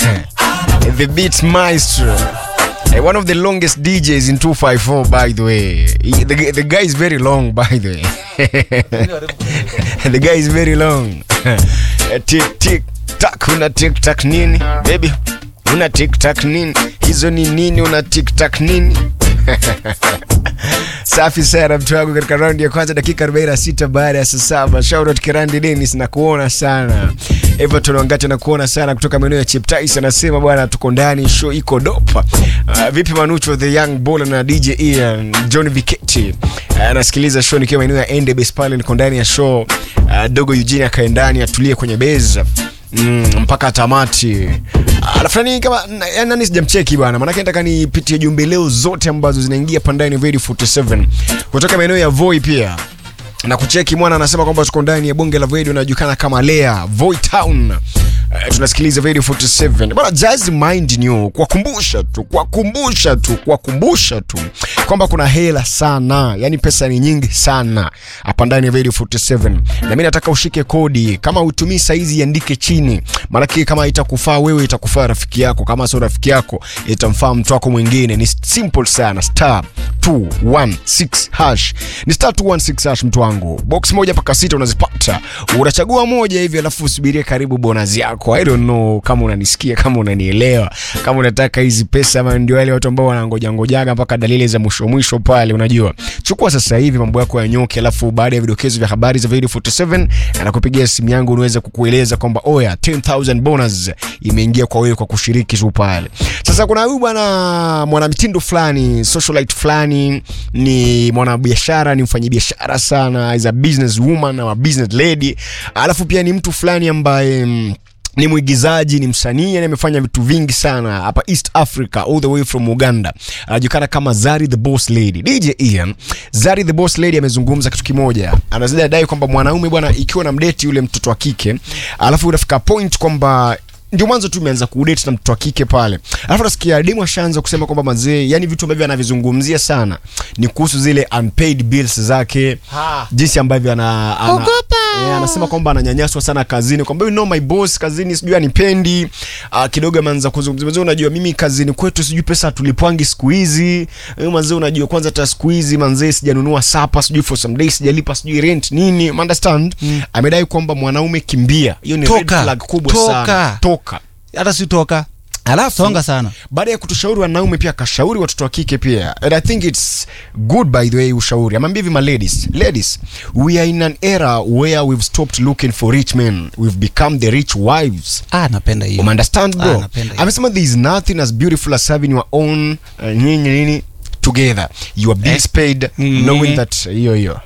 the beat maestro Eh, one of the longest DJs in 254 by the way He- the, the guy is very long by the way the guy is very long Eh, tik tik tak una tik tak nini baby una tik tak nini hizo ni nini una tik tak nini safi sana mtu wangu katika raundi ya kwanza dakika 46 baada ya saa saba shaurot kirandi denis na kuona sana everton wangati na kuona sana kutoka maeneo ya cheptais anasema bwana tuko ndani show iko dopa uh, vipi manucho the young bola na dj ian john viketi uh, anasikiliza show nikiwa maeneo ya endebes pale niko ndani ya show uh, dogo eugene akae ndani atulie kwenye beza Mm, mpaka tamati alafu nani kama na- yaani nani sijamcheki bwana maanake nataka nipitie jumbe leo zote ambazo zinaingia pandani radio 47 kutoka maeneo ya voi pia na kucheki mwana anasema kwamba tuko ndani ya bonge la radio inajulikana kama lea voi town Uh, tunasikiliza radio 47 bwana just mind you kuwakumbusha tu kuwakumbusha tu kuwakumbusha tu kwamba kuna hela sana yani pesa ni nyingi sana hapa ndani ya radio 47 na mi nataka ushike kodi kama utumii saizi iandike chini maanake kama itakufaa wewe itakufaa rafiki yako kama sio rafiki yako itamfaa mtu wako mwingine ni simple sana star 216 hash ni star 216 hash mtu wangu box moja mpaka sita unazipata unachagua moja hivi alafu usubirie karibu bonus yako i don't know kama unanisikia kama unanielewa kama unataka hizi pesa ama ndio wale watu ambao wanangoja ngojaga mpaka dalili za mwisho mwisho pale unajua chukua sasa hivi mambo yako ya nyoke alafu baada ya vidokezo vya habari za video 47 anakupigia simu yangu unaweza kukueleza kwamba oya 10000 bonus imeingia kwa wewe kwa kushiriki tu pale sasa kuna huyu bwana mwanamitindo fulani socialite fulani ni mwanabiashara ni mfanyabiashara sana is a business woman ama business lady alafu pia ni mtu fulani ambaye mm, ni mwigizaji ni msanii yani amefanya vitu vingi sana hapa east africa all the way from uganda anajulikana kama zari the boss lady dj ian zari the boss lady amezungumza kitu kimoja anazidi adai kwamba mwanaume bwana ikiwa na mdeti yule mtoto wa kike alafu unafika point kwamba ndio mwanzo tu imeanza kudate na mtoto wa kike pale alafu nasikia demu ashaanza kusema kwamba mazee yani vitu ambavyo anavizungumzia sana ni kuhusu zile unpaid bills zake Ha. jinsi ambavyo ana, ana, Ogopa. Eh, anasema kwamba ananyanyaswa sana kazini kwamba you know my boss kazini sijui anipendi uh, kidogo ameanza kuzungumzia "Mzee, unajua mimi kazini kwetu sijui pesa tulipwangi siku hizi Eh, manzee unajua kwanza hata siku hizi manzee sijanunua sapa sijui for some days sijalipa sijui rent nini understand mm. amedai kwamba mwanaume kimbia hiyo ni red Toka. flag kubwa Toka. sana toka hata sitoka alafu songa sana baada ya kutushauri wanaume pia akashauri watoto wa kike pia and i think its good by the way ushauri amambia hivi ma ladies ladies we are in an era where we've stopped looking for rich men we've become the rich wives ah, napenda hiyo umeunderstand Ah, bro napenda hiyo. amesema there is nothing as beautiful as having your own uh, nini nini together your bills paid Mm. knowing that hiyo hiyo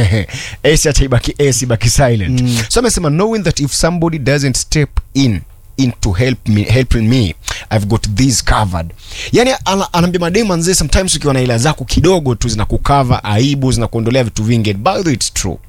esi hata ibaki esi ibaki silent Mm. so amesema knowing that if somebody doesn't step in into help me, helping me i've got this covered yani ana- anaambia mademu anzee sometimes ukiwa na ila zako kidogo tu zinakukava aibu zinakuondolea vitu vingi And by the way, it's true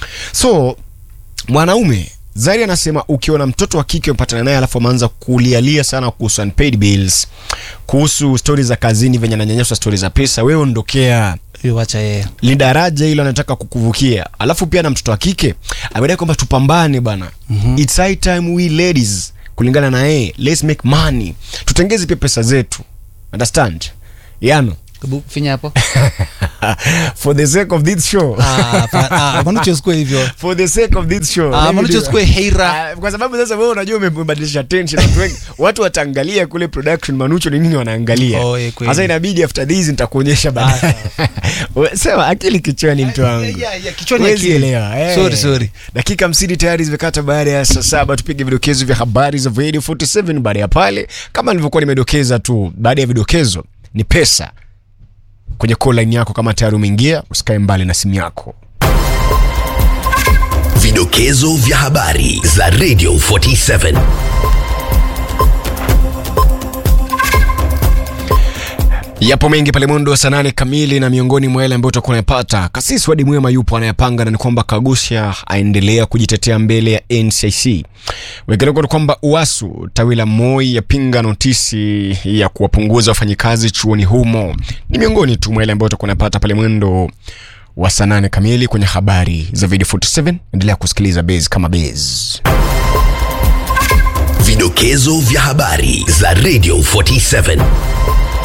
so mwanaume zaidi anasema ukiona mtoto wa kike umepatana naye alafu ameanza kulialia sana kuhusu unpaid bills kuhusu stori za kazini venye ananyanyaswa stori za pesa wewe ondokea hiyo wacha yeye ni daraja hilo anataka kukuvukia alafu pia na mtoto wa kike amedai kwamba tupambane bana mm-hmm. its high time we ladies kulingana na yeye let's make money tutengeze pia pesa zetu understand yano Hebu finya hapo for the sake of this show Ah, fa- ah, manucho usikue hivyo for the sake of this show Ah, let me manucho do- usikue heira Ah, kwa sababu sasa wewe unajua umebadilisha tension watu wengi watu wataangalia kule production manucho ni nini wanaangalia Oh, eh, kweli. sasa inabidi after this nitakuonyesha baadaye sema akili kichwani mtu wangu Yeah, yeah, yeah, kichwani Huwezi akili. elewa eh. Sorry, sorry. dakika hamsini tayari zimekata baada ya saa saba tupige vidokezo vya habari za radio 47 baada ya pale kama nilivyokuwa nimedokeza tu baada ya vidokezo ni pesa kwenye call line yako kama tayari umeingia usikae mbali na simu yako Vidokezo vya habari za Radio 47. yapo mengi pale mwendo wa saa nane kamili na miongoni mwa yale ambayo utakuwa unayapata kasisi wadi mwema yupo anayapanga na ni kwamba kagusha aendelea kujitetea mbele ya ncic wekeleko ni kwamba uasu tawi la moi yapinga notisi ya kuwapunguza wafanyikazi chuoni humo ni miongoni tu mwa yale ambayo utakuwa unayapata pale mwendo wa saa nane kamili kwenye habari za video 47 endelea kusikiliza base kama base Vidokezo vya habari za Radio 47